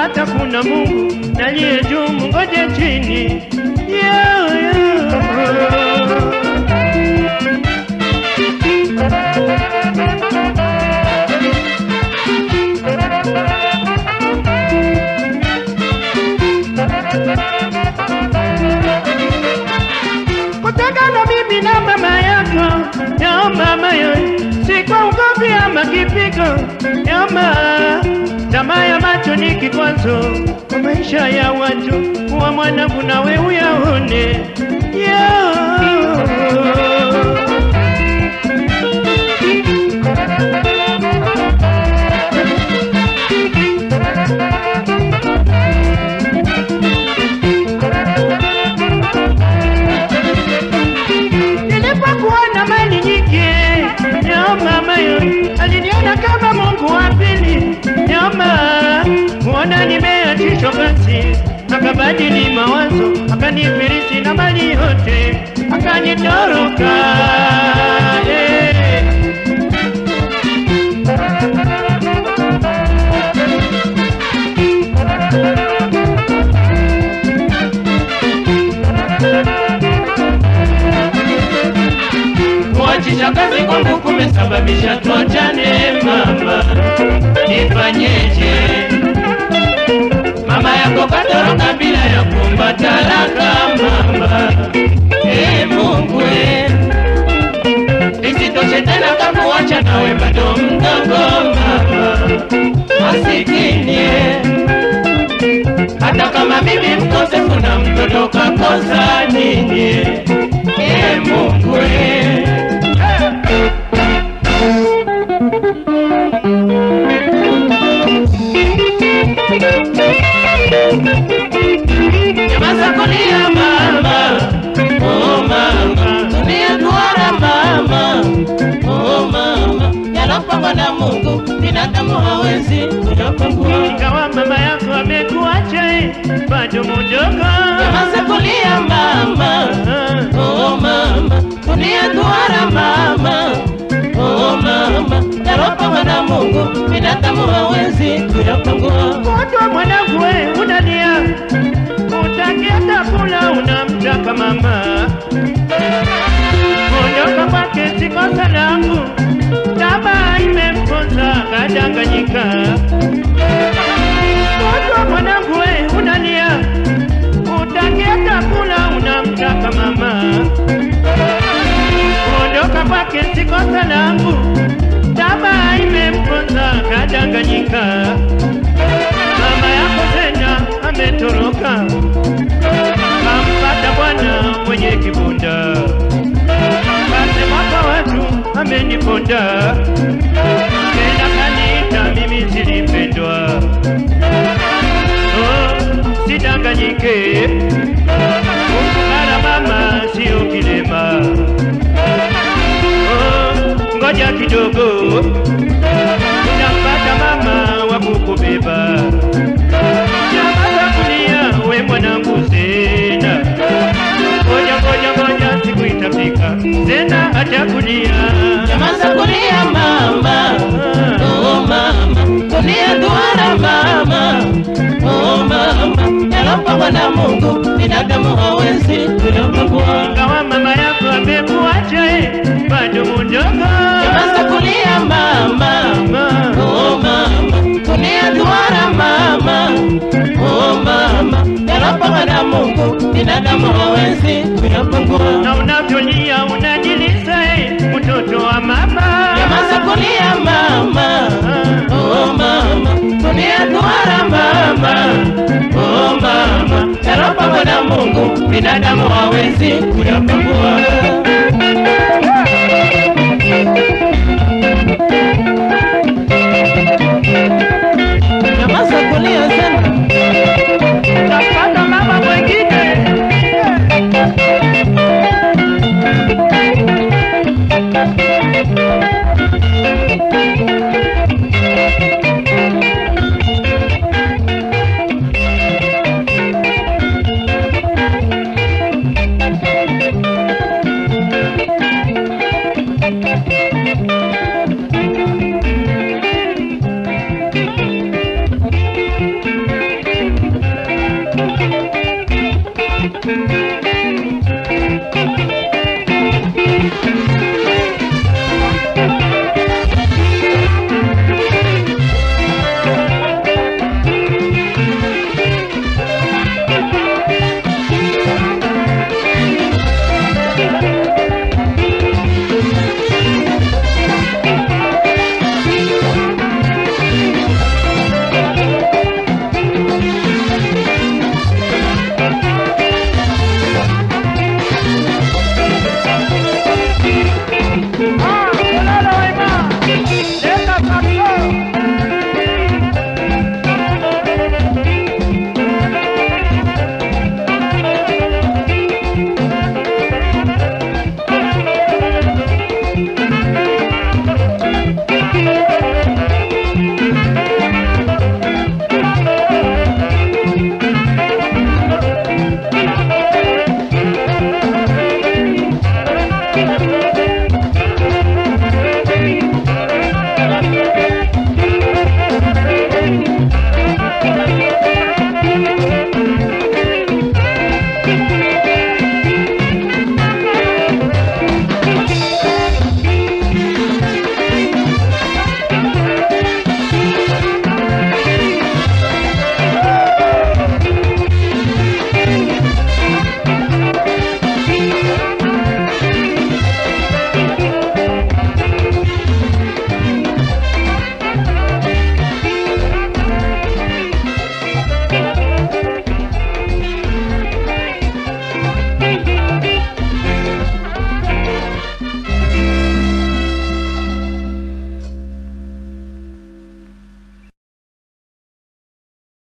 hata kuna Mungu naliye juu, mungoje chini. Yeah, yeah. kutengana mimi na mama yako ya mama yo, si kwa ugomvi ama kipigo ya mama. Tamaa ya macho ni kikwazo kwa maisha ya watu, kuwa mwanangu nawe uyaone yeah. Nilipokuwa na mali nyingi, ya mama yo aliniona kama Mungu wa pili. Nyama kuona nimeachishwa basi, akabadili mawazo, akanifirisi na mali yote, akanitoroka eh. Kuachisha kazi kwangu kumesababisha tuachane mama, nifanyeje? Mama yako katoroka bila ya kuomba talaka mama. E Mungu e, isitoshe tena kakuacha nawe bado mdogo mama, masikini e. Hata kama mimi mkosefu na mtoto kakosa nini? E Mungu e. Nyamaza kulia mama, oh mama, dunia duara mama, oh mama, yanapangwa na Mungu, binadamu hawezi kuyapangua. Ingawa mama yako amekuacha eh, bado mdogo Nyamaza kulia mama, Ah. oh mama, dunia duara mama, oh mama, yanapangwa na Mungu, binadamu hawezi kuyapangua. Kutwa mwanangu we unalia, utaki hata kula unamtaka mama. Kuondoka kwake si kosa langu, tamaa imemponza kadanganyika. Kutwa mwanangu we unalia, utaki hata kula unamtaka mama. Kuondoka kwake si kosa langu, tamaa imemponza kadanganyika mama yako tena ametoroka, kampata bwana mwenye kibunda, kasema kwa watu ameniponda, tena kaniita mimi silipendwa. Oh, sidanganyike, kumfukara mama sio kilema. Oh, ngoja kidogo unampata mama wa kukubeba. Nyamaza kulia, we mwanangu Zena, ngoja ngoja ngoja, siku itafika, Zena atakulia. Nyamaza kulia mama, oh mama, dunia duara mama, oh mama, yanapangwa na Mungu, binadamu hawezi kuyapangua. Ingawa mama yako amekuacha, eh, bado mdogo. Nyamaza kulia mama, Mama, oh mama, dunia duara mama, oh mama, yanapangwa na Mungu, binadamu hawezi kuyapangua. na unavyolia unajilisa, eh, mtoto wa mama. Nyamaza kulia mama, oh mama, dunia duara mama, oh mama, yanapangwa na Mungu, binadamu hawezi kuyapangua.